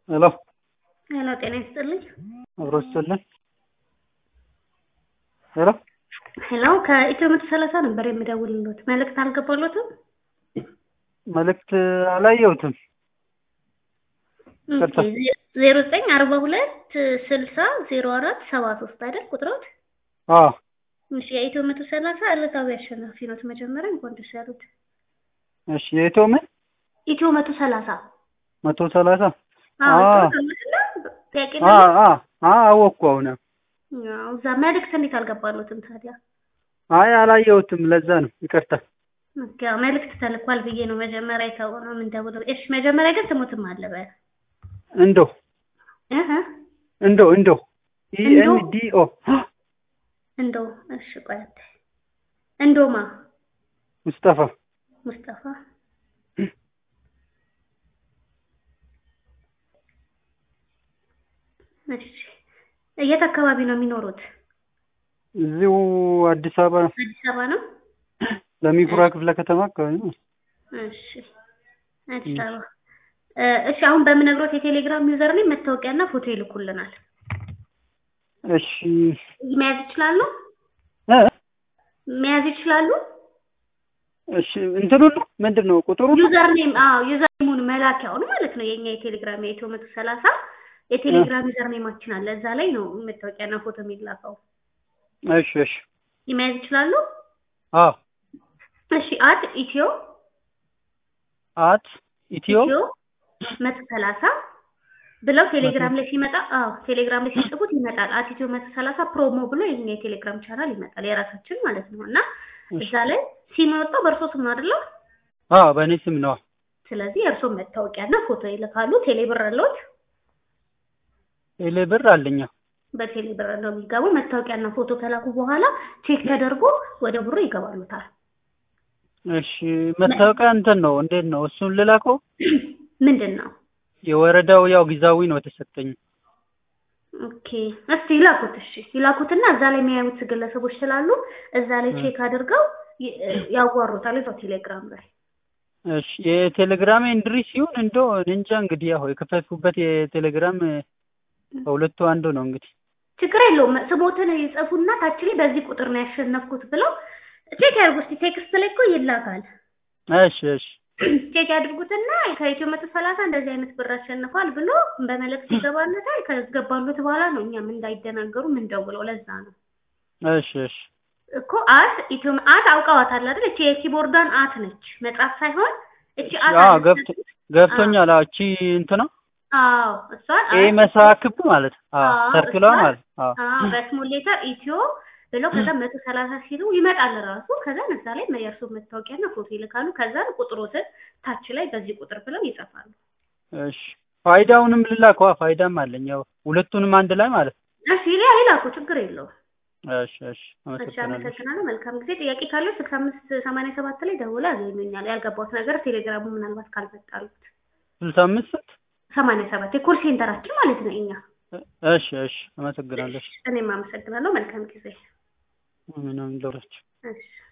ሄሎ ሄሎ ጤና ይስጥልኝ። አብሮ ይስጥልን። ሄሎ ሄሎ ከኢትዮ መቶ ሰላሳ ነበር የምደውልሎት። መልእክት አልገባሎትም? መልእክት አላየሁትም። ኦኬ፣ ዜሮ ዘጠኝ አርባ ሁለት ስልሳ ዜሮ አራት ሰባ ሶስት አይደል ቁጥሮት? አዎ እሺ የኢትዮ መቶ ሰላሳ ዕለታዊ አሸናፊ ኖት። መጀመሪያ እንኳን ደስ ያሉት። እሺ የኢትዮ ምን ኢትዮ መቶ ሰላሳ መቶ ሰላሳ አዎ አዎ። ጥሩ ተመስላ ጥያቄ አ አ አ አወቅኩ አሁን። አዎ እዛ መልእክት እንዴት አልገባሎትም ታዲያ? አይ አላየሁትም፣ ለዛ ነው ይቅርታ። ኦኬ አዎ፣ መልእክት ተልኳል ብዬ ነው መጀመሪያ የታወቀው ምን ደውለው። እሺ መጀመሪያ ግን ስሙትም አለ በ እንዶ እህ እንዶ እንዶ ኢ እንዶ? ኤን ዲ ኦ እንደው እሺ ቆይ አንዴ። እንዶማ ሙስጠፋ ሙስጠፋ እሺ የት አካባቢ ነው የሚኖሩት? እዚሁ አዲስ አበባ አዲስ አበባ ነው። ለሚኩራ ክፍለ ከተማ አካባቢ ነው። እሺ አዲስ አበባ እ እሺ አሁን በምነግሮት የቴሌግራም ዩዘር ላይ መታወቂያና ፎቶ ይልኩልናል። እሺ መያዝ ይችላሉ? እ መያዝ ይችላሉ? እሺ እንትኑ ነው ምንድን ነው ቁጥሩ ነው? ዩዘር ኔም አዎ ዩዘር ኔሙን መላኪያውን ማለት ነው። የኛ የቴሌግራም የኢትዮ መቶ ሰላሳ የቴሌግራም ዩዘር ኔማችን አለ። እዛ ላይ ነው መታወቂያና ፎቶ የሚላከው። እሺ እሺ መያዝ ይችላሉ? አዎ እሺ አት ኢትዮ አት ኢትዮ ኢትዮ መቶ ሰላሳ ብለው ቴሌግራም ላይ ሲመጣ አዎ ቴሌግራም ላይ ሲጽፉት ይመጣል። አት ኢትዮ መቶ ሰላሳ ፕሮሞ ብሎ የኛ የቴሌግራም ቻናል ይመጣል የራሳችን ማለት ነው። እና እዛ ላይ ሲመጣ በእርሶ ስም ነው አይደለ? አዎ በእኔ ስም ነው። ስለዚህ የእርሶ መታወቂያና ፎቶ ይልካሉ። ቴሌብር አለዎት? ቴሌ ብር አለኝ። አዎ። በቴሌ ብር ነው የሚገቡ። መታወቂያና ፎቶ ከላኩ በኋላ ቼክ ተደርጎ ወደ ብሩ ይገባሉታል። እሺ መታወቂያ እንትን ነው እንዴት ነው እሱን ልላከው? ምንድን ነው? የወረዳው ያው ጊዜያዊ ነው የተሰጠኝ። ኦኬ እስቲ ይላኩት። እሺ ይላኩትና እዛ ላይ የሚያዩት ግለሰቦች ስላሉ እዛ ላይ ቼክ አድርገው ይ- ያዋሩታል እዛው ቴሌግራም ላይ። እሺ የቴሌግራም ኢንድሪ ሲሆን እንዶ እንጃ እንግዲህ ያው የከፈትኩበት የቴሌግራም ከሁለቱ አንዱ ነው እንግዲህ። ችግር የለውም። ስሞትን ይጽፉና ታች ላይ በዚህ ቁጥር ነው ያሸነፍኩት ብለው ቼክ ያድርጉ። እስቲ ቴክስት ላይ እኮ ይላካል። እሺ እሺ ቼክ ያድርጉትና ከኢትዮ መቶ ሰላሳ እንደዚህ አይነት ብር አሸንፏል ብሎ በመልእክት ይገባለታል። ከገባሉት በኋላ ነው እኛም እንዳይደናገሩ ምን ደውለው ለዛ ነው እሺ እሺ እኮ አት ኢትዮ አት አውቀዋታል አይደል? እቺ የኪቦርዷን አት ነች መጻፍ ሳይሆን እቺ አት አዎ አለች። ገብቶ ገብቶኛል። አዎ እቺ እንትና አዎ እሷን ይሄ አት መሳክብ ማለት አዎ አዎ፣ ሰርክሏ እሷን- ማለት አዎ አዎ በስሞል ሌተር ኢትዮ ብለው ከዛ መቶ ሰላሳ ሲሉ ይመጣል ራሱ። ከዛ እዛ ላይ የእርሶ መታወቂያና ፎቶ ይልካሉ። ከዛ ቁጥሮትን ታች ላይ በዚህ ቁጥር ብለው ይጽፋሉ። እሺ ፋይዳውንም ልላከዋ ፋይዳም አለኝ ያው ሁለቱንም አንድ ላይ ማለት ነው። እሺ ሊያ ይላኩ፣ ችግር የለውም። እሺ እሺ እሺ አመሰግናለሁ። አመሰግናለሁ። መልካም ጊዜ። ጥያቄ ካለው ስልሳ አምስት ሰማንያ ሰባት ላይ ደውለው ያገኙኛል። ያልገባሁት ነገር ቴሌግራሙ ምናልባት ካልመጣሉት ስልሳ አምስት ስንት? ሰማንያ ሰባት የኮል ሴንተራችን ማለት ነው እኛ። እሺ እሺ አመሰግናለሁ። እኔም አመሰግናለሁ። መልካም ጊዜ። ምንም ለውራችሁ እሺ